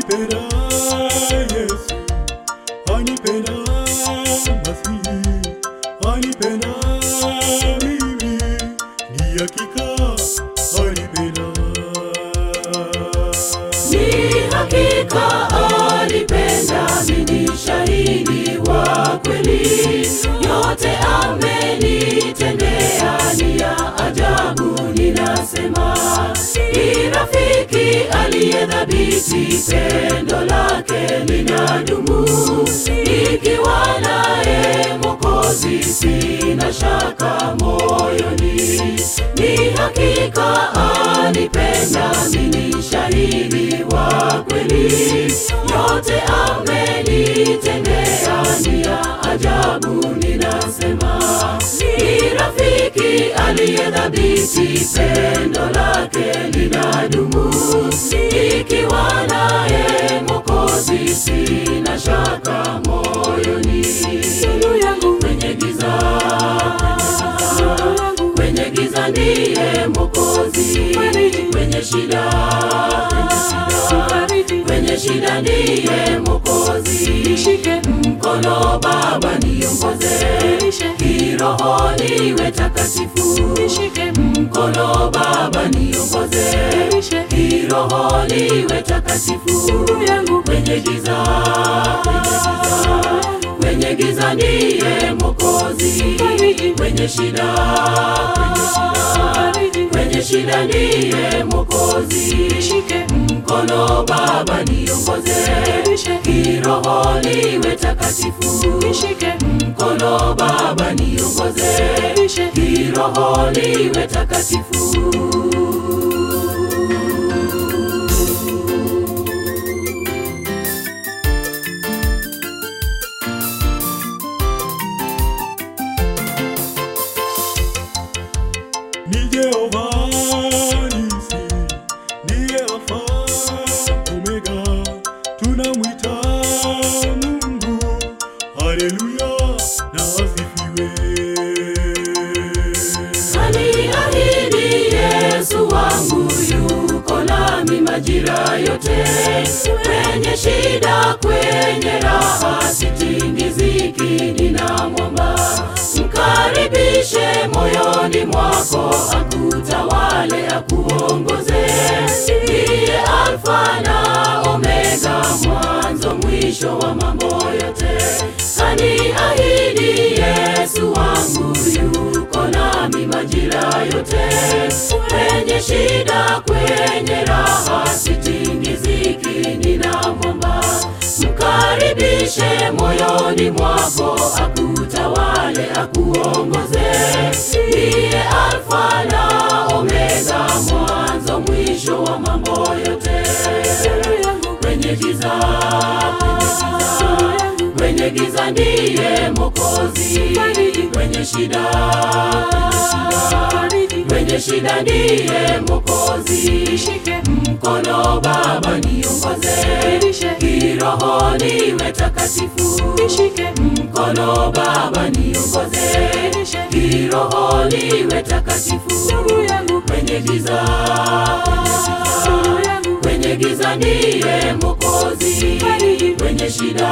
anipenda Yesu, anipenda Masihi, anipenda mimi, ni hakika anipenda. Ni hakika alipenda, mimi shahidi wa kweli, yote amenitendea ni ya ajabu. Ninasema ni rafiki aliyedhabiti, pendo lake linadumu, ikiwa naye Mwokozi sina shaka moyoni, ni hakika anipenda, mimi shahidi wa kweli, yote amenitendea ni ya ajabu. Ninasema ni rafiki aliyedhabiti, pendo lake linadumu, ikiwa naye Mwokozi sina shaka moyoni. Nuru yangu kwenye giza, kwenye giza ndiye Mwokozi, kwenye shida, kwenye shida ndiye Mwokozi. Nishike mkono Baba, niongoze kiroho, niwe takatifu. Nishike mkono Baba, niongoze kiroho, niwe takatifu. Kwenye giza, kwenye giza ndiye Mwokozi, kwenye shida, kwenye shida ndiye Mwokozi. Nishike mkono Baba, niongoze kiroho, niwe takatifu. Nishike mkono Baba, niongoze kiroho, niwe takatifu. Ni Jehova Nisi, ndiye Alfa Omega, tunamwita Mungu. Haleluya na asifiwe. Aliahidi Yesu wangu yuko nami majira yote, kwenye shida, kwenye raha, sitingiziki, ninamwomba. Mkaribishe moyoni mwako, akutawale, akuongoze. Ndiye Alfa na Omega, mwanzo mwisho wa mambo yote. Kaniahidi Yesu wangu yuko nami majira yote, kwenye shida, kwenye raha, sitingiziki, ninamwomba. Mkaribishe moyoni mwako, akutawale, akuongoze. Ndiye Alfa na Omega, mwanzo mwisho wa mambo yote. Kwenye giza, kwenye giza ndiye Mwokozi, kwenye shida, kwenye shida ndiye Mwokozi. Nishike mkono Baba, niongoze kiroho, niwe takatifu. Nishike mkono Baba, niongoze kiroho, niwe takatifu. Kwenye giza, kwenye giza ndiye Mwokozi, kwenye shida,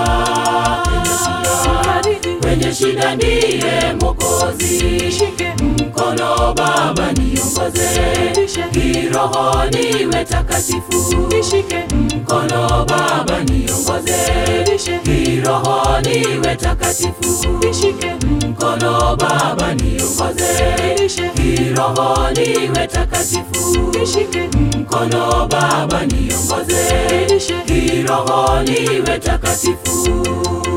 kwenye shida ndiye Mwokozi. Nishike mkono Baba, niongoze kiroho, niwe takatifu. Nishike mkono Baba, niongoze kiroho, niwe takatifu. Nishike mkono Baba, niongoze kiroho, niwe takatifu. Nishike mkono Baba, niongoze kiroho, niwe takatifu.